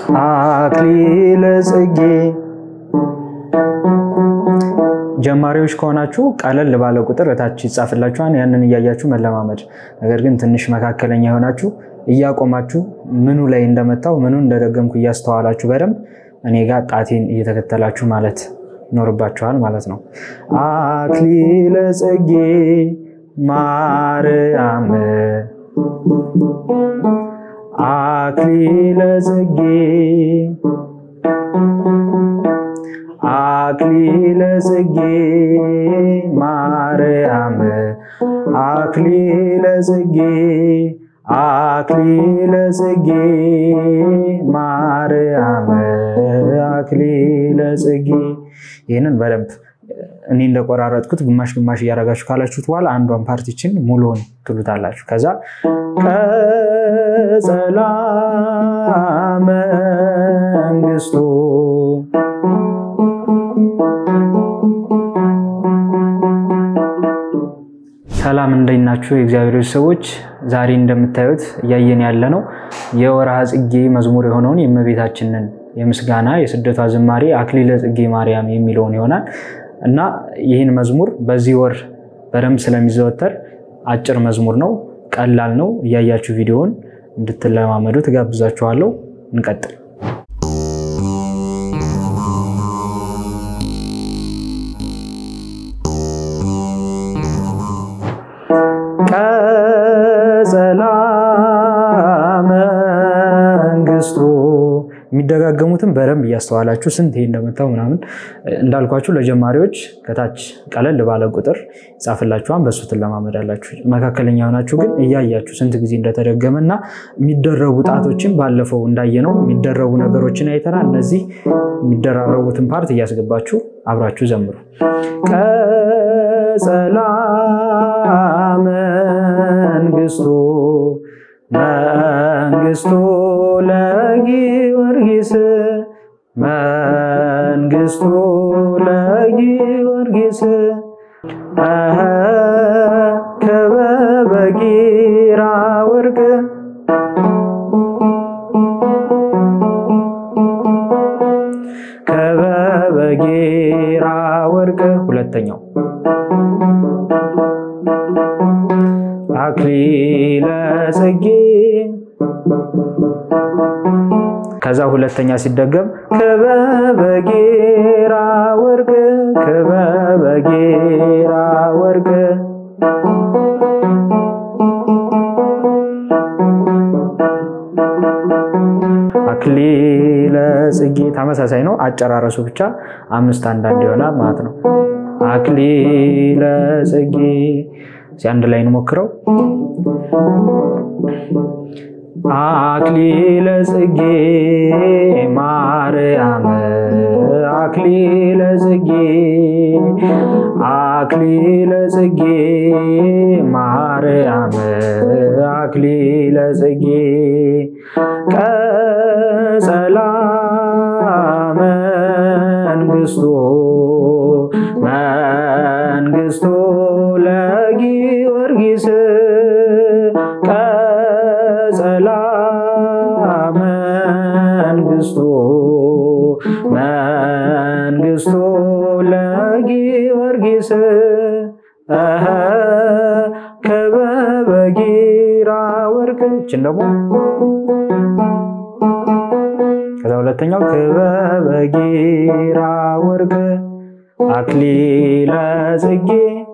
አክሊለ ጽጌ ጀማሪዎች ከሆናችሁ ቀለል ባለ ቁጥር እታች ይጻፍላችኋል። ያንን እያያችሁ መለማመድ። ነገር ግን ትንሽ መካከለኛ የሆናችሁ እያቆማችሁ ምኑ ላይ እንደመታው ምኑ እንደደገምኩ እያስተዋላችሁ በደንብ እኔ ጋር ጣቴን እየተከተላችሁ ማለት ይኖርባችኋል ማለት ነው። አክሊለ ጽጌ ማርያም አክሊለ ጽጌ አክሊለ ጽጌ ማርያም አክሊለ ጽጌ አክሊለ ጽጌ ማርያም አክሊለ ጽጌ። ይህንን በደንብ እኔ እንደቆራረጥኩት ግማሽ ግማሽ እያደረጋችሁ ካላችሁት በኋላ አንዷን ፓርቲችን ሙሉውን ትሉታላችሁ። ከዛ ቀጸላ መንግስቱ ሰላም እንዴት ናችሁ? የእግዚአብሔር ሰዎች፣ ዛሬ እንደምታዩት እያየን ያለ ነው የወርሃ ጽጌ መዝሙር የሆነውን የእመቤታችንን የምስጋና የስደቷ ዝማሬ አክሊለ ጽጌ ማርያም የሚለውን ይሆናል እና ይህን መዝሙር በዚህ ወር በደንብ ስለሚዘወተር አጭር መዝሙር ነው፣ ቀላል ነው። እያያችሁ ቪዲዮውን እንድትለማመዱ ትጋብዛችኋለሁ። እንቀጥል። ቀጸላ መንግስቱ የሚደጋገሙትን በደንብ እያስተዋላችሁ ስንት ይሄ እንደመታው ምናምን እንዳልኳችሁ ለጀማሪዎች ከታች ቀለል ባለ ቁጥር ይጻፍላችኋል። በሱ ትለማመዳላችሁ። መካከለኛ ሆናችሁ ግን እያያችሁ ስንት ጊዜ እንደተደገመ እና የሚደረቡ ጣቶችን ባለፈው እንዳየነው የሚደረቡ ነገሮችን አይተናል። እነዚህ የሚደራረቡትን ፓርት እያስገባችሁ አብራችሁ ዘምሩ። ቀጸላ መንግስቱ መንግስቱ ለጊዮርጊስ መንግስቱ ለጊዮርጊስ ከበበ ጊራ ወርቅ ከበበ ጊራ ወርቅ ሁለተኛው አክሊለ ጽጌ ከዛ ሁለተኛ ሲደገም ክበበ ጌራ ወርቅ ክበበ ጌራ ወርቅ አክሊለ ጽጌ ተመሳሳይ ነው። አጨራረሱ ብቻ አምስት አንዳንድ ይሆናል ማለት ነው። አክሊለ ጽጌ አንድ ላይ እንሞክረው። አክሊለ ጽጌ ማርያም አክሊለ ጽጌ አክሊለ ጽጌ ማርያም አክሊለ ጽጌ ቀጸላ መንግስቱ መንግስቱ ለጊዮርጊስ ቀጸላ መንግስቱ መንግስቱ ለጊዮርጊስ ከበበ ጊራ ወርቅ ይችን ደግሞ ከዛ ሁለተኛው ክበበ ጊራ ወርቅ አክሊለ ጽጌ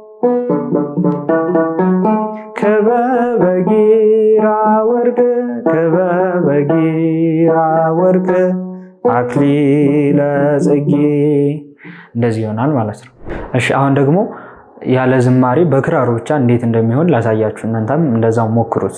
ክበበ ጊራ ወርቅ ክበበ ጊራ ወርቅ አክሊለ ጽጌ እንደዚህ ይሆናል ማለት ነው። እሺ አሁን ደግሞ ያለ ዝማሬ በክራሩ ብቻ እንዴት እንደሚሆን ላሳያችሁ። እናንተም እንደዛው ሞክሩት።